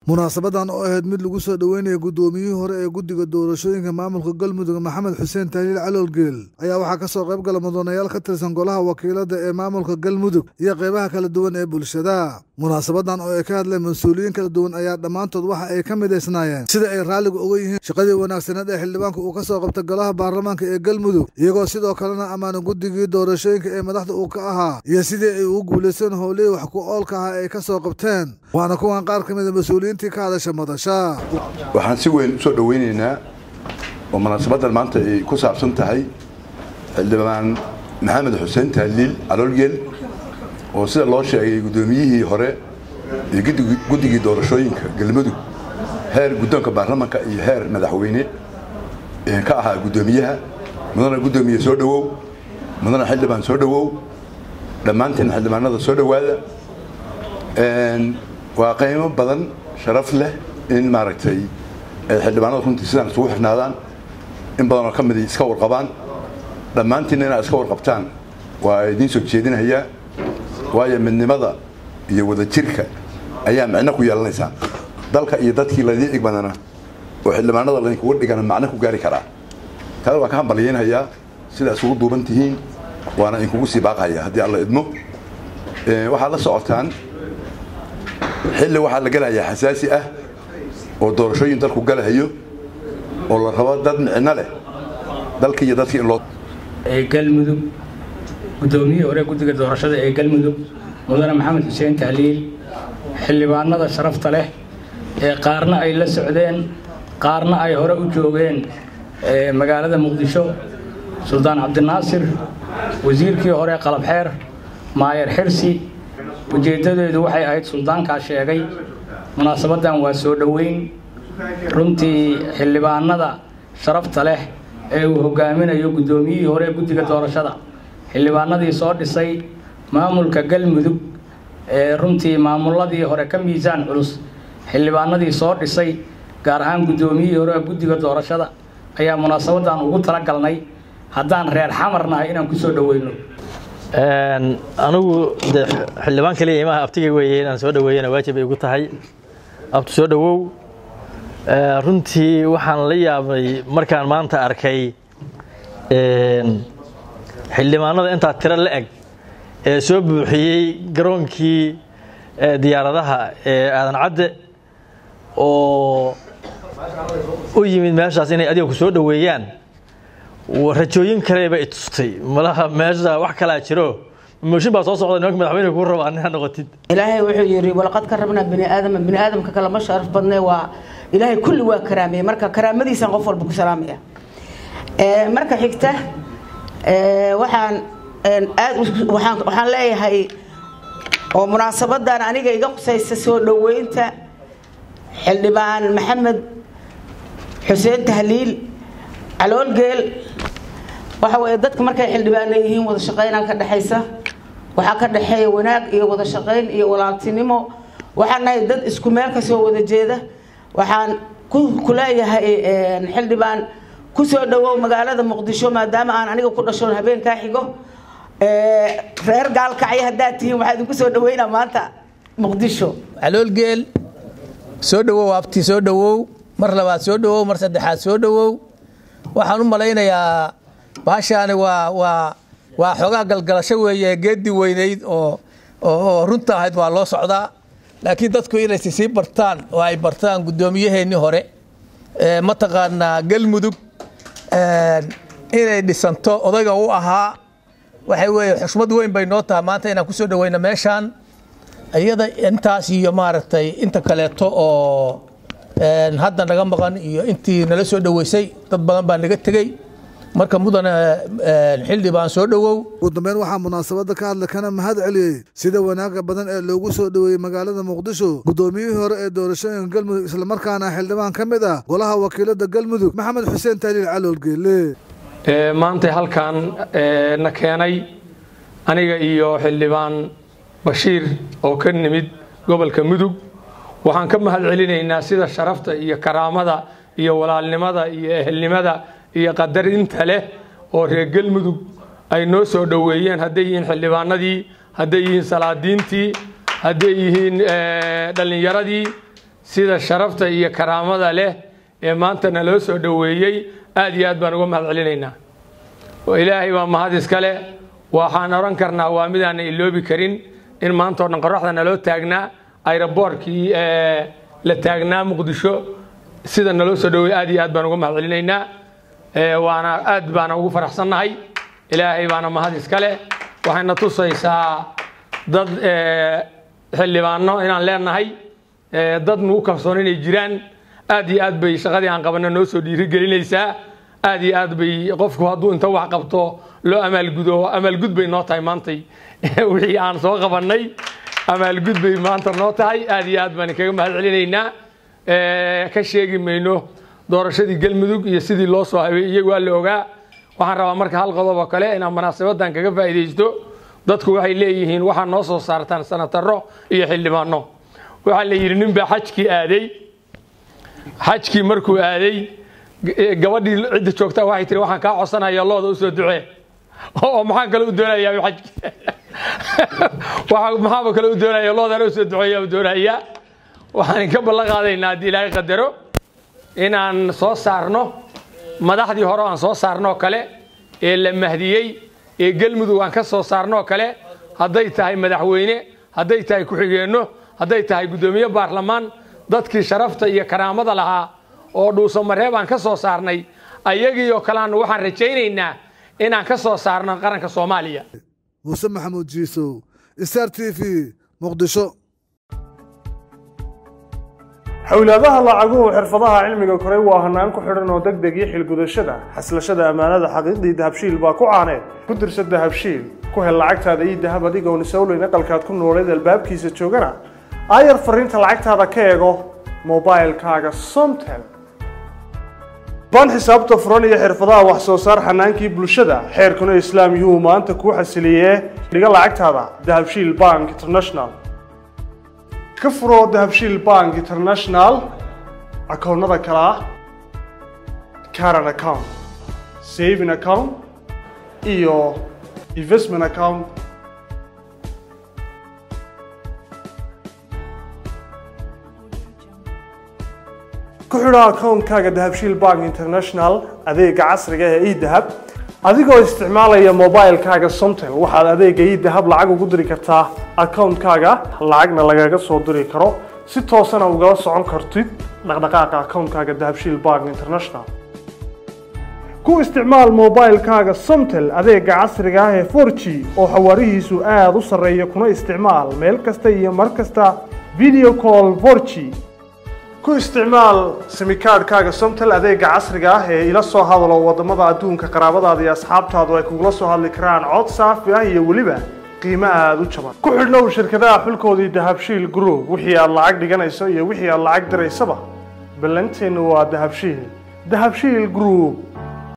munaasabadan oo ahayd mid lagu soo dhoweynaya guddoomiyihii hore ee guddiga doorashooyinka maamulka galmudug maxamed xuseen tahliil caloolgeel ayaa waxaa ka soo qayb gala mudanayaal ka tirsan golaha wakiilada ee maamulka galmudug iyo qaybaha kala duwan ee bulshada munaasabadan oo ay ka hadleen mas-uuliyiin kala duwan ayaa dhammaantood waxa ay ka midaysnaayeen sida ay raalliga uga yihiin shaqadii wanaagsaneed ee xildhibaanka uu ka soo qabtay golaha baarlamaanka ee galmudug iyagoo sidoo kalena ammaana guddigii doorashooyinka ee madaxda uu ka ahaa iyo sidii ay ugu guulaysteen howlihii wax ku oolka ahaa ay ka soo qabteen waana kuwan qaar ka mida mas-uuliyiintii ka hadasha madasha waxaan si weyn usoo dhoweynaynaa oo munaasabadan maanta ay ku saabsan tahay xildhibaan maxamed xuseen tahliil caloolgeel oo sida loo sheegay guddoomiyihii hore iyo guddigii doorashooyinka galmudug heer guddoonka baarlamanka iyo heer madaxweyne ka ahaa guddoomiyaha mudana guddoomiye soo dhowow mudana xildhibaan soo dhowow dhammaanteen xildhibaanada soo dhowaada waa qiimo badan sharaf leh in maaragtay ay xildhibaanada runtii sidaan isugu xirnaadaan in badanoo ka midi iska warqabaan dhammaantiinna inaad iska warqabtaan waa idiin soo jeedinayaa waayo midnimada iyo wadajirka ayaa micno ku yeelanaysaa dalka iyo dadkii laydii igmadana oo xildhibaanada laydinkugu dhigana macno ku gaari karaa taada waan ka hambalyeynhayaa sidaa isugu duuban tihiin waana idinkugu sii baaqhaya haddii alla idmo waxaad la socotaan xilli waxaa la gelahayaa xasaasi ah oo doorashooyin dalku galahayo oo la rabo dad micno leh dalkii iyo dadkii in loo ee galmudug guddoomiyihii hore guddiga doorashada ee galmudug mudane maxamed xuseen tahliil xildhibaanada sharafta leh ee qaarna ay la socdeen qaarna ay hore u joogeen magaalada muqdisho suldaan cabdinaasir wasiirkii hore qalabxeer maayer xirsi ujeeddadeedu waxay ahayd suldaankaa sheegay munaasabaddan waa soo dhoweyn runtii xildhibaanada sharafta leh ee uu hogaaminayo guddoomiyihii hore ee guddiga doorashada xildhibaanadii soo dhisay maamulka galmudug ee runtii maamuladii hore ka miisaan culus xildhibaanadii soo dhisay gaar ahaan guddoomiyihii hore ee guddiga doorashada ayaa munaasabaddan ugu talagalnay haddaan reer xamarnahay inaan ku soo dhoweyno anigu de xildhibaan kaliya imaha abtiga weeye inaan soo dhaweeyana waajib ay ugu tahay abtu soo dhowow runtii waxaan la yaabay markaan maanta arkay xildhibaanada intaa tiro la eg ee soo buuxiyey garoonkii diyaaradaha ee aadan cadde oo u yimid meeshaas inay adiga ku soo dhoweeyaan rajooyin kaleba i tustay malaha meesha wax kalaa jiro mooshin baa soo socda nimanka madaxweyne kuu raba anina noqotid ilaahay wuxuu yidhi walaqad karabnaa bani aadama bani aadamka kale ma sharaf badne waa ilaahay kulli waa karaameeye marka karaamadiisaan qof walba ku salaamaya marka xigta waxaan aad waxaan waxaan leeyahay oo munaasabadan aniga iga qusaysa soo dhoweynta xildhibaan maxamed xuseen tahliil caloolgeel waxa weeye dadka markay xildhibaano yihiin wada shaqaynaa ka dhexaysa waxaa ka dhexeeya wanaag iyo wada shaqayn iyo walaaltinimo waxaan nahay dad isku meel kasoo wada jeeda waxaan ku leeyahay xildhibaan kusoo dhawow magaalada muqdisho maadaama aan aniga ku dhashoon habeenkaa xigo reer gaalkacyo haddaad tihiin waxaa idinku soo dhaweynaa maanta muqdisho caloolgeel soo dhawow abti soo dhawow mar labaad soo dhawow mar saddexaad soo dhawow waxaan u malaynayaa baashaani waa waa waa xoogaa galgalasho weeye geedi weynayd oo oo runta ahayd waa loo socdaa laakiin dadku inay sii bartaan oo ay bartaan guddoomiyaheenii hore mataqaanaa galmudug inay dhisanto odayga u ahaa waxay weeye xushmad weyn bay noo tahay maanta inaan kusoo dhaweyno meeshaan iyada intaas iyo maaragtay inta kaleeto oo hadda naga maqan iyo intii nala soo dhoweysay dad badan baa naga tegey marka mudane xildhibaan soo dhowow ugu dambeyn waxaa munaasabadda ka hadlay kana mahad celiyey sida wanaaga badan ee loogu soo dhoweeyey magaalada muqdisho guddoomiyihii hore ee doorashooyinka galmudug islamarkaana xildhibaan ka mid ah golaha wakiilada galmudug maxamed xuseen tahliil caloolgeele maanta halkan na keenay aniga iyo xildhibaan bashiir oo ka nimid gobolka mudug waxaan ka mahad celinaynaa sida sharafta iyo karaamada iyo walaalnimada iyo ehelnimada iyo qadarinta leh oo reer galmudug ay noo soo dhoweeyeen hadday yihiin xildhibaanadii hadday yihiin salaadiintii hadday yihiin dhallinyaradii sida sharafta iyo karaamada leh ee maanta naloo soo dhoweeyey aad iyo aad baan uga mahad celinaynaa ilaahay baa mahad iskale waxaan odhan karnaa waa midaana iloobi karin in maanta o dhan qoraxda naloo taagnaa ayroboorkii la taagnaa muqdisho sida naloo soo dhoweey aad iyo aad baan uga mahad celinaynaa waana aad baana ugu faraxsannahay ilaahay baana mahad iskale waxayna tusaysaa dad xildhibaano inaan leenahay dad nugu kalsoon inay jiraan aad iyo aad bay shaqadii aan qabanno noo soo dhiirigelinaysaa aad iyo aad bay qofku hadduu inta wax qabto loo amaalgudo amaalgud bay noo tahay maantay wixii aan soo qabannay amaalgud bay maanta noo tahay aad iyo aad baan kaga mahad celinaynaa ka sheegi mayno doorashadii galmudug iyo sidii loo soo habay iyagu waa la ogaa waxaan rabaa marka hal qodob oo kale inaan munaasabadan kaga faa'iidaysto dadku waxay leeyihiin waxaa noo soo saartaan sanataro iyo xildhibaano waxaa la yidhi nin baa xajkii aaday xajkii markuu aaday gabadhii cidda joogtaa waxay tiri waxaan kaa codsanaya looda usoo ducee oo maxaan kale u doonayaa xajki maxaaba kale u doonaya loodana usoo duceeya u doonayaa waxaan ka ballan qaadaynaa haddii ilaahay qadaro inaan soo saarno madaxdii hore aan soo saarnoo kale ee la mahdiyey ee galmudug aan ka soo saarnoo kale hadday tahay madaxweyne hadday tahay ku-xigeenno hadday tahay guddoomiye baarlamaan dadkii sharafta iyo karaamada lahaa oo dhuuso mareeb aan ka soo saarnay ayagiioo kalean waxaan rajaynaynaa inaan ka soo saarno qaranka soomaaliya muuse maxamuud jiisow star t v muqdisho xowlaadaha lacaguhu xirfadaha cilmiga koray waa hanaan ku xidhan oo deg deg iyo xilgudashada xaslashada ammaanada xaqiiqdii dahabshiil baa ku caaneed ku dirsa dahabshiil ku hel lacagtaada iyo dahab adigoon isowleyn aqalkaad ku nooleed albaabkiisa joogana aayar fariinta lacagtaada ka eego mobailkaaga somtel baan xisaabta furan iyo xirfadaha wax soo saar xanaankii bulshada xeerkuna islaam yuu maanta kuu xasiliyee dhiga lacagtaada dahabshiil bank international ka furo dahabshiil bank international akoonnada kale ah caran account saving account iyo investment account ku xidho akoonkaaga dahabshiil bank international adeega casriga ee edahab adigoo isticmaalaya mobilkaaga somtel waxaad adeega edahab lacag ugu diri kartaa akoonkaaga lacagna lagaga soo diri karo si toosana ugala socon kartid dhaqdhaqaaqa akoonkaaga dahabshiil bank international ku isticmaal mobilkaaga somtel adeega casriga ah ee 4g oo xawaarihiisu aada u sarreeya kuna isticmaal meel kasta iyo mar kasta video call 4g ku isticmaal simikaadhkaaga somtel adeega casriga ah ee ila soo hadalo wadamada adduunka qaraabadaada iyo asxaabtaadu ay kugula soo hadli karaan cod saafi ah iyo weliba qiimo aada u jaban ku xidhnow shirkadaha xulkoodii dahabshiil group wixii aad lacag dhiganayso iyo wixii aad lacag diraysaba ballanteennu waa dahabshiil dahabshiil group